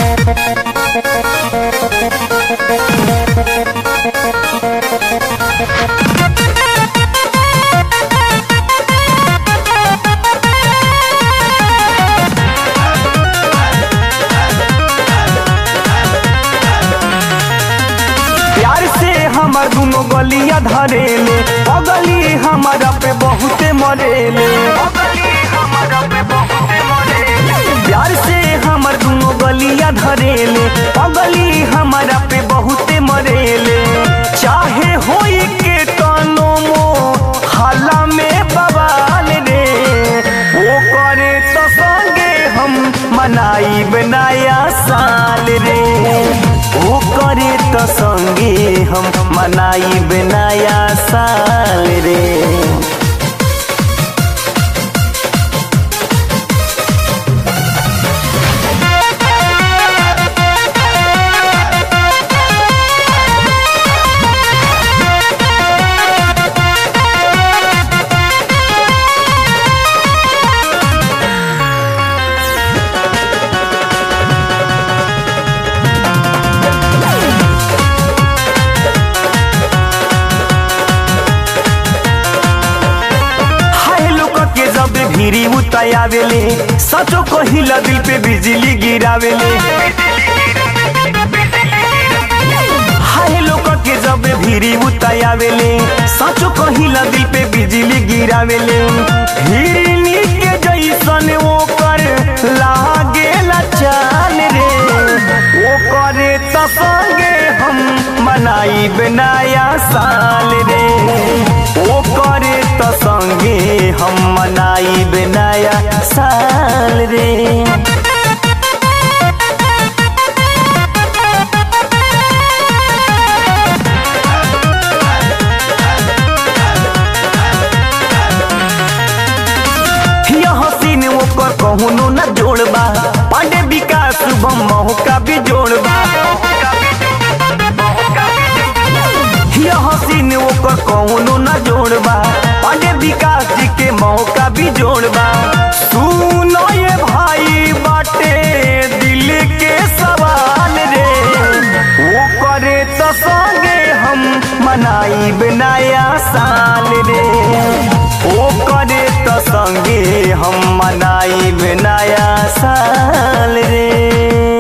प्यार से हमर दुनो गलिया धरेले अगली हमारा पे बहुते मरेले प्यार से हमर दुनो गलिया धरेले अगली हमारा पे बहुते मरेले चाहे होई के तनो मो हाला में बवाल रे वो करे तो संगे हम मनाई बनाया साल रे वो करे तो संगे हम मनाई बनाया साल रे हाय लोग के जब भीरी उतायावेले सचो कहिला दिल पे बिजली गिरावेले हाय लोग के जब भीरी उतायावेले सचो कहिला दिल पे बिजली गिरावेले हिरनी के जैसन वो कर लागेला चाल रे वो करे तो संगे हम मनाई बनाया साल रे वो करे तो संगे हम मनाई बनाया साल रे यह हसीन ओकर कहूनो न जोड़बा पांडे विकास शुभम महू का भी जोड़बा यह हसीन ओकर कहूनो न जोड़बा पांडे विकास जी के मौका भी जोड़बा सुनो ये भाई बाटे दिल के सवाल रे वो करे तो संगे हम मनाई बनाया साल रे वो करे तो संगे हम मनाई बनाया साल रे